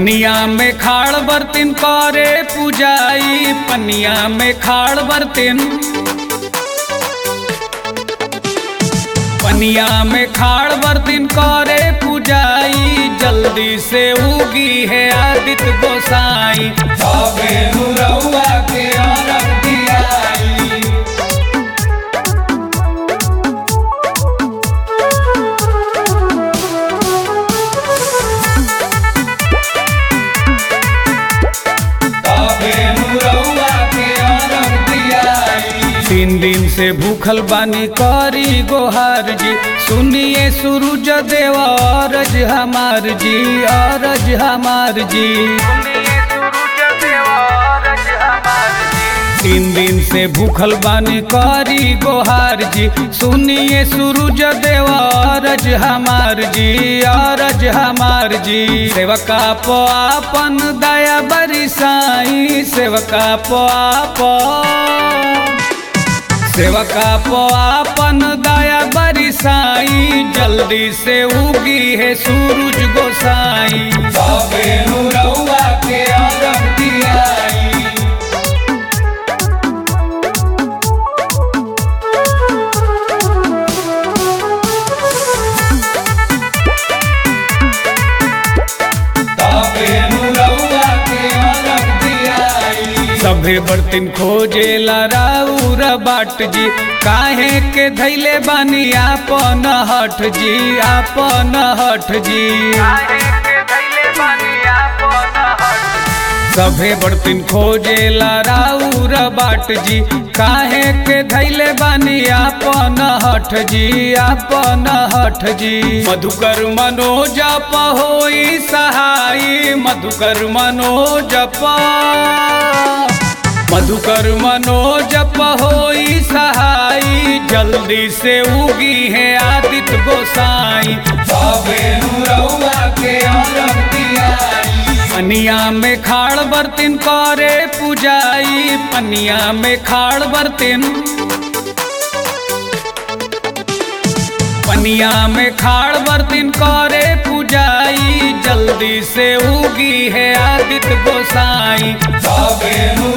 पनिया में खाड़ बर्तिन करे पूजाई पनिया में खाड़ बर्तिन पनिया में खाड़ बर्तिन करे पूजाई जल्दी से उगी है आदित्य गोसाई सबे नुरउआ के अरग दियाई तबे नुरउआ के अरग दियाई। तीन दिन से भूखल बानी करी गोहार जी सुनिए सूरज देव अरज हमार जी अरज हमार जी तीन दिन से भूखल बानी करी गोहार जी सुनिए सूरज देव अरज हमार जी अरज हमार जी सेवका पो आपन दया बरिसाई सेवका पो आपन सेवका पो आपन दया बरिसाई जल्दी से उगी है सूरज गोसाई सबे नुरउआ के अरग दियाई तबे नुरउआ के अरग दियाई। सभे बर्तन खोजे राउर बाट जी काहे के धैले बानी आपन हठ जी आपन हठ जी सभे बर्तन खोजे राउर बाट जी काहे के धैले बानी आपन हठ जी आपन हठ जी मधुकर मनोजप होई सहाई मधुकर मनोजप मधुकर मनोजप होई सहाई जल्दी से उगी है आदित्य गोसाई सबे नुरउआ के अरग दियाई पनिया में खाड़ बर्तिन करे पूजाई पनिया में खाड़ बर्तिन पनिया में खाड़ बर्तिन करे पूजाई जल्दी से उगी है आदित्य गोसाई सबे